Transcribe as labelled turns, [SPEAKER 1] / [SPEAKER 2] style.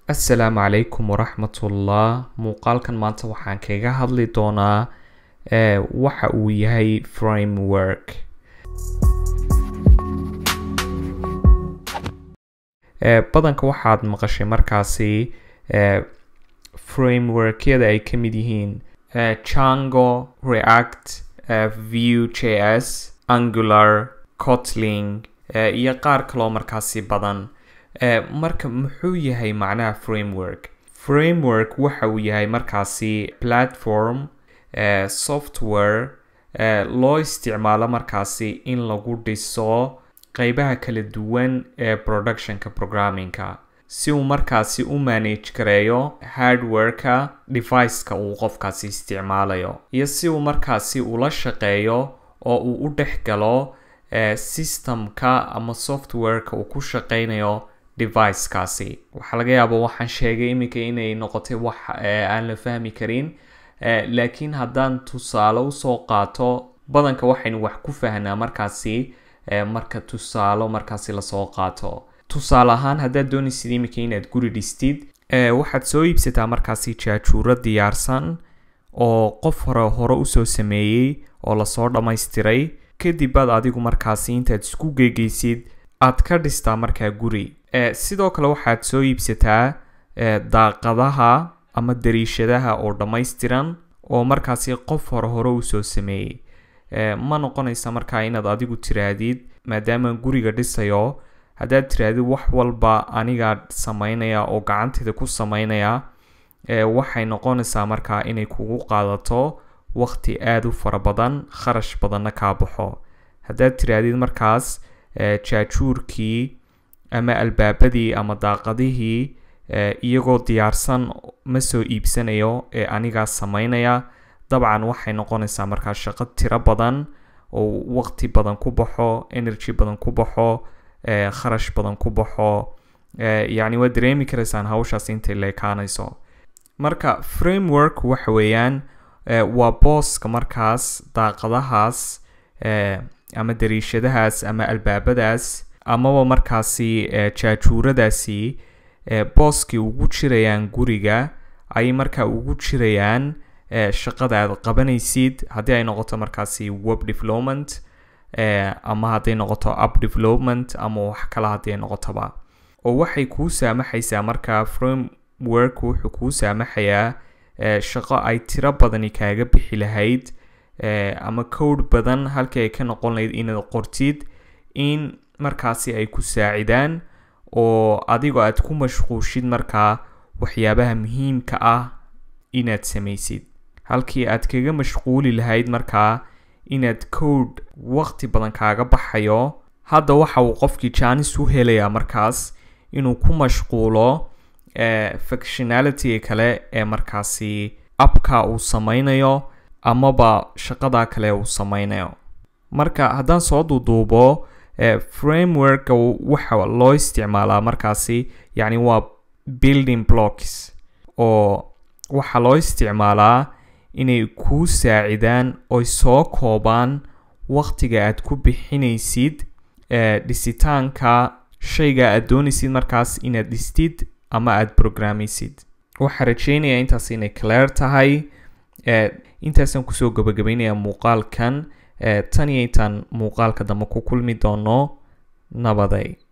[SPEAKER 1] assalaamu calaykum waraxmatullah muuqaalkan maanta waxaan kaga hadli doonaa ee waxa uu yahay framework ee badanka waxaad maqashay markaasi ee frameworkyada ay ka mid yihiin ee Django, React, ee Vue.js, Angular, Kotlin ee iyo qaar kaloo markaasi badan ee marka muxuu yahay macnaha framework framework waxa uu yahay markaasi platform ee software ee loo isticmaalo markaasi in lagu dhiso qeybaha kala duwan ee productionka programmingka si uu markaasi u manage gareeyo hardwareka deviceka uu qofkaasi isticmaalayo iyo si uu markaasi ula shaqeeyo oo uu u dhex galo ee systemka ama softwareka uu ku shaqeynayo devicekaasi waxaa laga yaaba waxaan sheegay iminka inay noqotay wax aan la fahmi karin laakiin haddaan tusaale usoo qaato badanka waxaynu wax ku fahnaa markaasi marka tusaalo markaasi lasoo qaato tusaale ahaan haddaad doonaysid iminka inaad guri dhistid waxaad soo iibsataa markaasi jaajuuro diyaarsan oo qof hore hore usoo sameeyey oo lasoo dhammaystiray kadib baad adigu markaasi intaad isku geegeysid aad ka dhistaa markaa guri sidoo kale waxaad soo iibsataa daaqadaha ama dariishadaha oo dhammaystiran oo markaasi qof hore hore usoo sameeyey ma noqonaysa markaa inaad adigu tiraahdid maadaama guriga dhisayo haddaad tirahdid wax walba anigaa sameynaya oo gacanteeda ku sameynaya waxay noqonaysaa markaa inay kugu qaadato waqti aada u fara badan kharash badanna kaa baxo haddaad tirahdid markaas jaajuurkii ama albaabadii ama daaqadihii iyagoo diyaarsan ma soo iibsanayo ee anigaa sameynaya dabcan waxay noqonaysaa markaa shaqo tiro badan oo waqti badan ku baxo energy badan ku baxo kharash badan ku baxo yacni waad dareemi karaysaan hawshaas intay leekaanayso marka framework waxa weeyaan waa booska markaas daaqadahaas ama dariishadahaas ama albaabadaas amaba markaasi jaajuuradaasi booskii ugu jirayaan guriga ayay markaa ugu jirayaan shaqada aad qabanaysid haddii ay noqoto markaasi web development ama hadday noqoto app development ama wax kale haddii ay noqotoba oo waxay kuu saamaxaysaa markaa framework wuxuu kuu saamaxayaa shaqo ay tiro badani kaaga bixi lahayd ama code badan halkii ay ka noqon lahayd inaad qortid in markaasi ay ku saacidaan oo adigoo aad ku mashquushid markaa waxyaabaha muhiimka ah inaad samaysid halkii aad kaga mashquuli lahayd markaa inaad code waqti badan kaaga baxayo hadda waxa uu qofkii jaanis u helayaa markaas inuu ku mashquulo functionality kale ee markaasi appka uu sameynayo amaba shaqada kale uu sameynayo marka haddaan soo duuduubo frameworka waxa loo isticmaalaa markaasi yacni waa building blocks oo waxaa loo isticmaalaa inay kuu saacidaan oy soo koobaan waqtiga aad ku bixinaysid dhisitaanka shayga aad doonaysid markaas inaad dhistid ama aad programaysid waxaa rajeynayaa intaas inay clear tahay intaasaan kusoo gabagabaynayaa muuqaalkan tan iyo intaan muuqaalka dambe ku kulmi doono nabaday